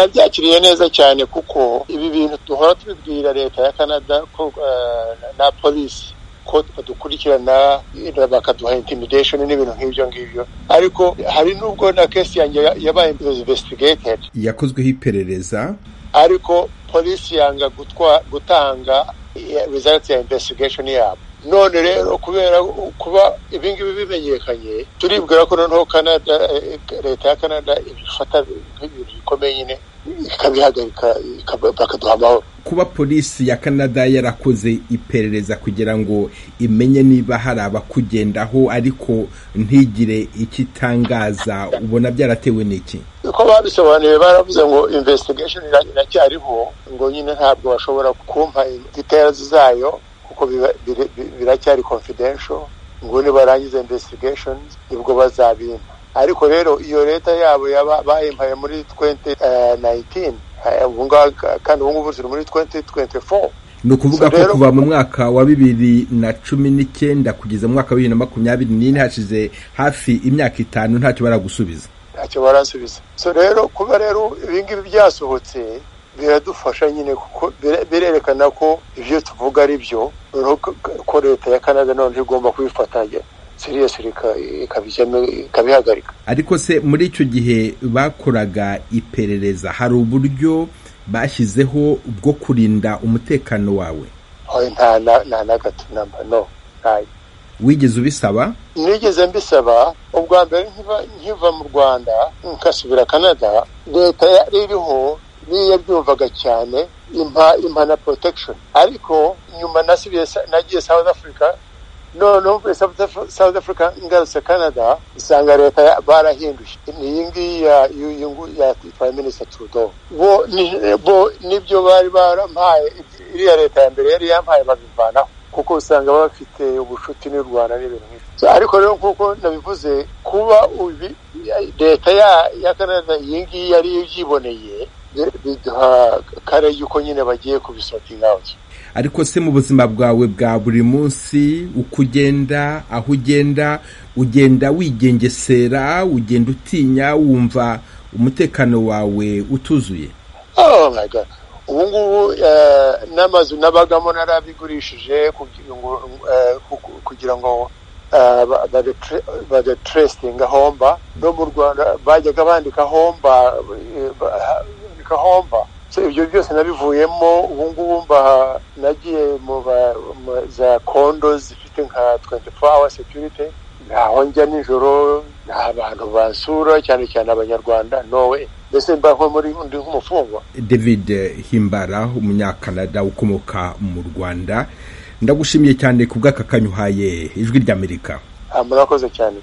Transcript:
nabyakiriye neza cyane kuko ibi bintu duhora tubibwira leta ya canada ko na polisi ko badukurikirana bakaduha intimidation n'ibintu nk'ibyo ngibyo ariko hari n'ubwo na kesi yanjye yabaye investigated yakozweho iperereza ariko polisi yanga gutanga result ya investigation yabo none rero kubera kuba ibingibi bimenyekanye turibwira ko noneho canada leta ya canada ibifata nk'ibintu bikomeye nyine ikabihagarika bakaduha amahoro kuba polisi ya canada yarakoze iperereza kugira ngo imenye niba hari abakugendaho ariko ntigire icyo itangaza ubona byaratewe n'iki uko babisobanuye baravuze ngo investigation iracyariho ngo nyine ntabwo bashobora kumpa details zayo kuko biracyari confidential ngo nibarangiza investigations nibwo bazabimpa ariko rero iyo leta yabo bayimpaye muri 2019 ubu ngaho kandi ubu ngubu turi muri 2024 ni ukuvuga ko kuva mu mwaka wa bibiri na cumi n'icyenda kugeza mu mwaka wa bibiri na makumyabiri n'ine hashize hafi imyaka itanu ntacyo baragusubiza ntacyo barasubiza so rero kuba rero ibingibi byasohotse biradufasha nyine kuko birerekana ko ibyo tuvuga ari byo ko leta ya canada noneho igomba kubifatanya seriyesiri ikabihagarika ariko se muri icyo gihe bakoraga iperereza hari uburyo bashyizeho bwo kurinda umutekano wawe nta na gato namba no ntayo wigeze ubisaba nigeze mbisaba ubwa mbere nkiva mu rwanda nkasubira canada leta yari iriho niyo yabyumvaga cyane impa impa na protection ariko nyuma nasubiye nagiye south africa noneho mvuye south africa ngarutse canada usanga leta barahinduye iyi ngiyi ya yungu ya prime minister trudeau bo bo nibyo bari barampaye iriya leta ya mbere yari yampaye babivanaho kuko usanga baba bafite ubucuti n'u rwanda n'ibintu nk'ibyo ariko rero nk'uko nabivuze kuba leta ya canada iyi ngiyi yari ibyiboneye biduha kare yuko nyine bagiye kubisotinga awuti ariko se mu buzima bwawe bwa buri munsi uko ugenda aho ugenda ugenda wigengesera ugenda utinya wumva umutekano wawe utuzuye ubu ngubu n'amazu n'abagamo narabigurishije kugira ngo badeterestinga homba no mu rwanda bajyaga bandika homba gahomba ibyo byose nabivuyemo ubu ngubu nagiye mu za kondo zifite nka twenti fowa sekirite ntaho njya nijoro nta bantu basura cyane cyane abanyarwanda nowe mbese mba muri undi nk'umufungwa david himbara umunyakanada ukomoka mu rwanda ndagushimiye cyane ku bw'aka kanyuhaye ijwi ry'amerika murakoze cyane